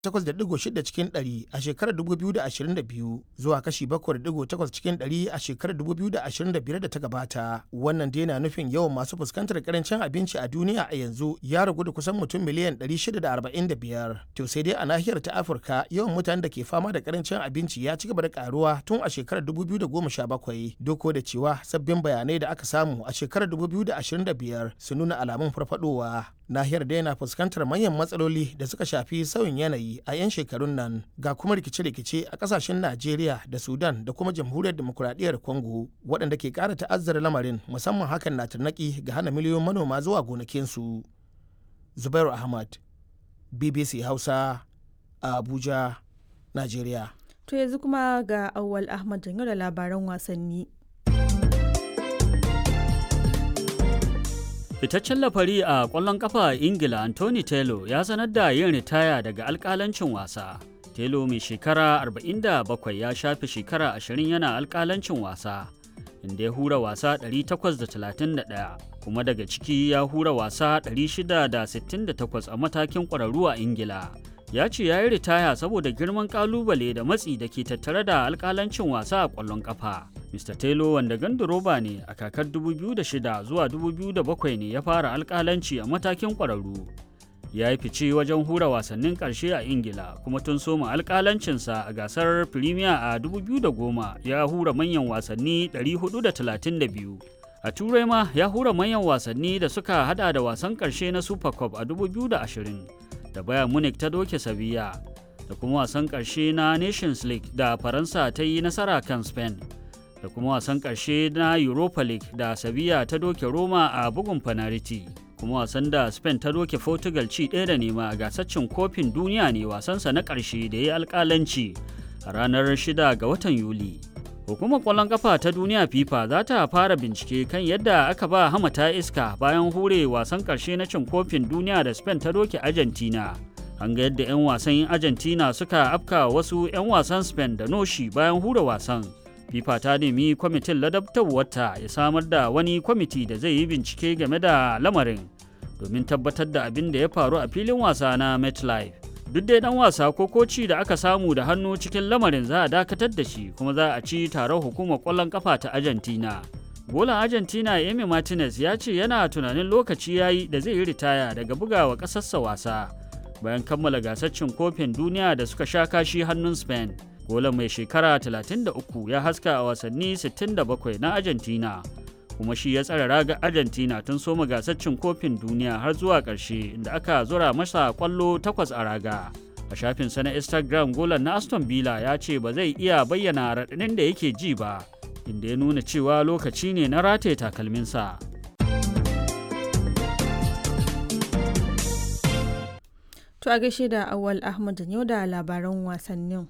8.6 cikin 100 a shekarar 2022 zuwa kashi 7.8 cikin 100 a shekarar 2025 da ta gabata. Wannan dai na nufin yawan masu fuskantar karancin abinci a duniya a yanzu ya ragu da kusan mutum miliyan 645. To sai dai a nahiyar ta Afirka yawan mutanen da ke fama da karancin abinci ya ci gaba da karuwa tun a shekarar 2017 doko da cewa sabbin bayanai da aka samu a shekarar 2025 su nuna alamun farfadowa. Nahiyar dai na fuskantar manyan matsaloli da suka shafi sauyin yanayi a 'yan shekarun nan ga kuma rikice-rikice a kasashen Najeriya da Sudan da kuma jamhuriyar demokuraɗiyyar Congo waɗanda ke ƙara ta'azzara lamarin musamman hakan na tarnaki ga hana miliyoyin manoma zuwa gonakinsu. Zubairu Ahmad, BBC Hausa, a Abuja, Najeriya. To yanzu kuma ga Auwal Ahmad janyo da labaran wasanni. Fitaccen lafari a ƙwallon ƙafa a Ingila Anthony Taylor ya sanar da yin ritaya daga alƙalancin wasa. Taylor mai shekara 47 ya shafe shekara 20 yana alƙalancin wasa, inda ya hura wasa 831 kuma daga ciki ya hura wasa 668 a matakin ƙwararru a Ingila. Ya ce ya yi ritaya saboda girman ƙalubale da matsi da ke tattare da alƙalancin wasa a ƙwallon ƙafa. Mr. Taylor wanda ganduroba ne a kakar 2006 zuwa 2007 ne ya fara alkalanci a matakin ƙwararru. Ya yi fice wajen hura wasannin ƙarshe a Ingila kuma tun soma alkalancinsa a gasar Premier a 2010 ya hura manyan wasanni 432. A Turai ma ya hura manyan wasanni da suka hada da wasan ƙarshe na Super Cup a 2020 da Bayern Munich ta doke Sevilla da kuma wasan ƙarshe na Nations League da Faransa ta yi nasara kan Spain. da kuma wasan ƙarshe na Europa League da Sevilla ta doke Roma a bugun fanariti. kuma wasan da Spain ta doke Portugal ci ɗaya da nema a gasar cin kofin duniya ne wasansa na ƙarshe da ya yi alƙalanci a ranar 6 ga watan Yuli. Hukumar ƙwallon ƙafa ta duniya FIFA za ta fara bincike kan yadda aka ba hamata iska bayan hure wasan ƙarshe na cin kofin duniya da Spain ta doke Argentina. An ga yadda 'yan wasan Argentina suka afka wasu 'yan wasan Spain da noshi bayan hure wasan. fifa ta nemi kwamitin ladabtarwarta ya samar da wani kwamiti da zai yi bincike game da lamarin domin tabbatar da abin da ya faru a filin wasa na metlife duk dai dan wasa ko koci da aka samu da hannu cikin lamarin za a dakatar da shi kuma za a ci taron hukumar kwallon kafa ta argentina golan argentina emi martinez ya ce yana tunanin lokaci ya yi da zai yi ritaya daga bugawa ƙasarsa wasa bayan kammala gasar cin kofin duniya da suka sha kashi hannun spain golan mai shekara 33 ya haska a wasanni 67 na argentina kuma shi ya tsara raga argentina tun soma gasar cin kofin duniya har zuwa ƙarshe inda aka zura masa kwallo takwas a raga a shafinsa na instagram golan na aston villa ya ce ba zai iya bayyana raɗaɗin da yake ji ba inda ya nuna cewa lokaci ne na rataye takalminsa To a gaishe da Awal Ahmad da yau da labaran wasannin.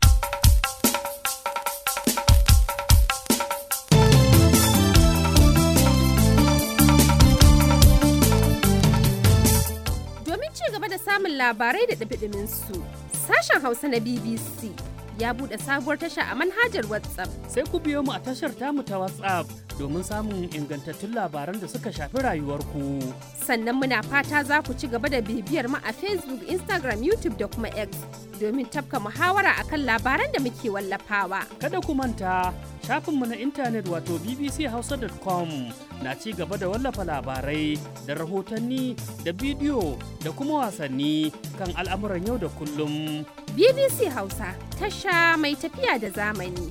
samun labarai da ɗabiɗimin su. Sashen Hausa na BBC ya buɗe sabuwar tasha a manhajar WhatsApp. Sai ku biyo mu a tashar tamu ta WhatsApp domin samun ingantattun labaran da suka shafi rayuwarku. Sannan muna fata za ku ci gaba da bibiyar mu a Facebook, Instagram, YouTube da kuma X domin tafka muhawara akan labaran da muke wallafawa. Kada ku manta shafinmu na intanet wato bbchausa.com na ci gaba da wallafa labarai da rahotanni da bidiyo da kuma wasanni kan al'amuran yau da kullum. BBC Hausa tasha mai tafiya da zamani.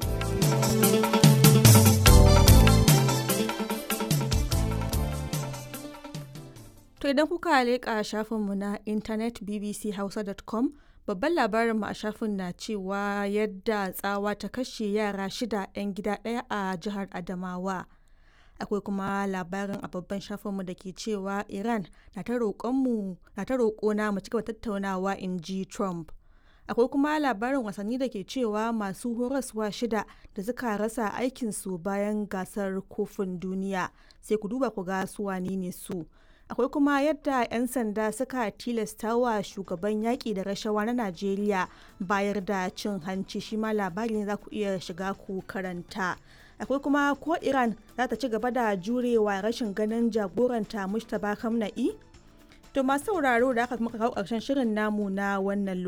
To idan kuka leƙa shafinmu na intanet bbchausa.com babban labarinmu a shafin na cewa yadda tsawa ta kashe yara shida 'yan gida ɗaya a jihar Adamawa. akwai kuma labarin a babban shafinmu da ke cewa iran na ta roƙo na mu cigaba tattaunawa in ji trump akwai kuma labarin wasanni da ke cewa masu horaswa shida da suka rasa aikinsu bayan gasar kofin duniya sai ku duba ku ga su wane ne su akwai kuma yadda 'yan sanda suka tilasta wa shugaban yaƙi da rashawa na najeriya bayar da cin hanci shi ma labari ne za ku iya shiga ku karanta akwai kuma ko iran za ta ci gaba da jurewa rashin ganin jagoranta mustapha kamna'i to masu sauraro da aka muka kawo ƙarshen shirin namu na wannan